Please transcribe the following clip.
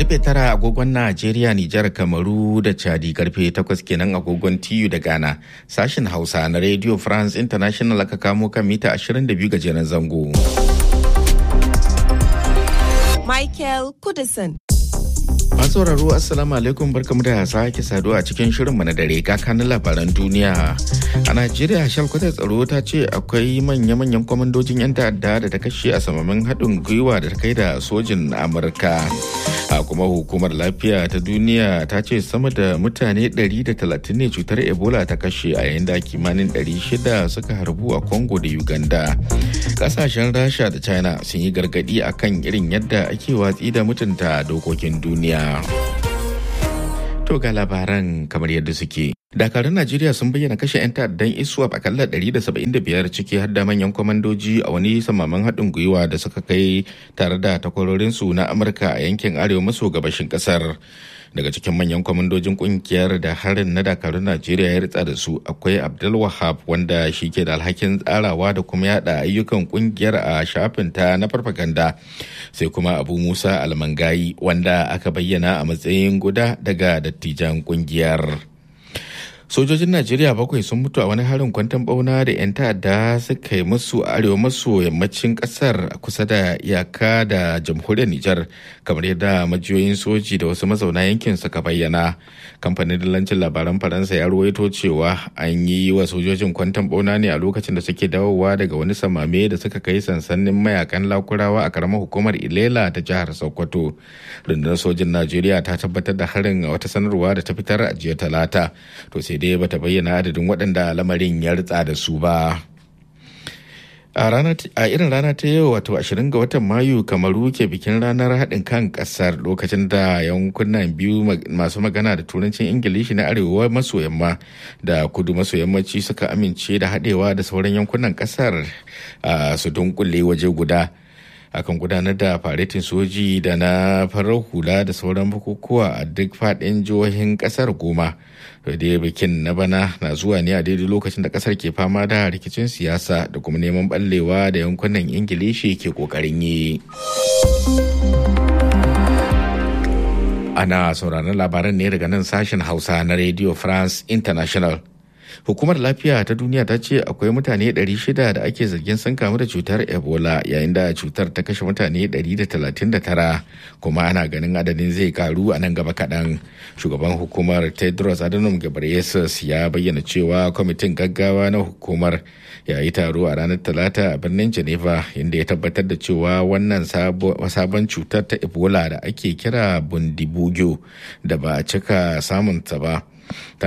Karfe tara agogon Najeriya, Nijar, Kamaru da Chadi karfe takwas kenan agogon TU da Ghana. Sashen Hausa na Radio France International aka kamo kan mita 22 gajeren zango. Michael Kudison. sauraro assalamu alaikum barkamu da sake saduwa a cikin shirinmu na dare kakanin labaran duniya a najeriya shalkwatar tsaro ta ce akwai manya-manyan kwamandojin 'yan ta'adda da ta kashe a samamin haɗin gwiwa da ta kai da sojin amurka a kuma hukumar lafiya ta duniya ta ce sama da mutane 130 ne cutar ebola ta kashe a yayin da kimanin 600 suka harbu a congo da uganda kasashen rasha da china sun yi gargadi akan irin yadda ake watsi da mutunta dokokin duniya To ga labaran kamar yadda suke. Dakarun Najeriya sun bayyana kashe 'yan ta'addan ISWAP akalla 175 ciki har da manyan kwamandoji a wani samaman haɗin gwiwa da suka kai tare da takwarorinsu na Amurka a yankin arewa maso gabashin ƙasar. Daga cikin manyan kwamandojin kungiyar da harin na dakarun Najeriya ya ritsa da su akwai Abdul Wahab wanda shi ke da alhakin tsarawa da kuma yada ayyukan kungiyar a shafinta na farfaganda. Sai kuma Abu Musa Almangayi wanda aka bayyana a matsayin guda daga dattijan kungiyar. sojojin najeriya bakwai sun mutu a wani harin kwantan bauna da 'yan ta'adda suka yi musu a arewa maso yammacin kasar kusa da iyaka da jamhuriyar nijar kamar yadda majiyoyin soji da wasu mazauna yankin suka bayyana kamfanin dillancin labaran faransa ya ruwaito cewa an yi wa sojojin kwantan bauna ne a lokacin da suke dawowa daga wani samame da suka kai sansanin mayakan lakurawa a karamar hukumar ilela ta jihar sokoto rundunar sojin najeriya ta tabbatar da harin a wata sanarwa da ta fitar a jiya talata to sai dai bata bayyana adadin waɗanda lamarin ya ritsa da su ba a irin rana ta yau wato 20 ga watan mayu kamaru ke bikin ranar haɗin kan ƙasar lokacin da yankunan biyu masu magana da turancin ingilishi na arewa maso yamma da kudu maso yammaci suka amince da haɗewa da sauran yankunan ƙasar su dunkule waje guda akan gudanar da faretin soji da na farar hula da sauran bukukuwa a duk faɗin jihohin ƙasar goma da bikin na bana na zuwa ne a daidai lokacin da ƙasar ke fama da rikicin siyasa da kuma neman ɓallewa da yankunan ingilishi ke ƙoƙarin yi ana sauraron labaran ne daga nan sashen hausa na radio france international hukumar lafiya ta duniya ta ce akwai mutane 600 da ake zargin sun kamu da cutar ebola yayin da cutar ta kashe mutane 139 kuma ana ganin adadin zai karu a nan gaba kaɗan shugaban hukumar tedros adhanom ghebreyesus ya bayyana cewa kwamitin gaggawa na hukumar ya yi taro a ranar talata a birnin geneva inda ya tabbatar da cewa wannan sabon cutar ta ebola da ake kira bundibugyo da ba a cika samunta ba